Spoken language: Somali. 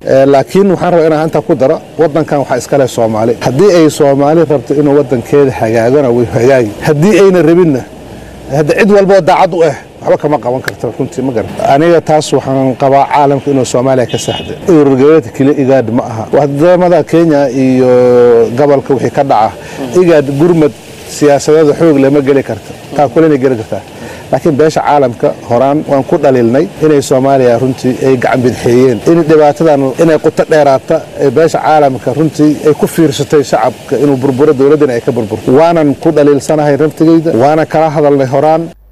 laakiin waxaan rabaa inaan intaa ku daro wadankan waxaa iskale soomaali haddii ay soomaali rabto inuu wadankeeda hagaagona way hagaagi haddii ayna rabinna hadda cid walboo daacad u ah waxba kama qaban karto runtii ma garan aniga taas waxaan qabaa caalamka inuu soomaaliya ka saxda ururgoboleedka keliya igaad ma aha wadamada kenya iyo gobolka wixii ka dhaca igaad gurmad siyaasadeeda xoog lama geli karto taa kulena geli kartaa laakiin beesha caalamka horaan waan ku dhaliilnay inay soomaaliya runtii ay gacan bidxeeyeen in dhibaatadan inay quto dheeraata ee beesha caalamka runtii ay ku fiirsatay shacabka inuu burburo dowladdana ay ka burburto waanan ku dhaliilsanahay raftigeyda waana kala hadalnay horaan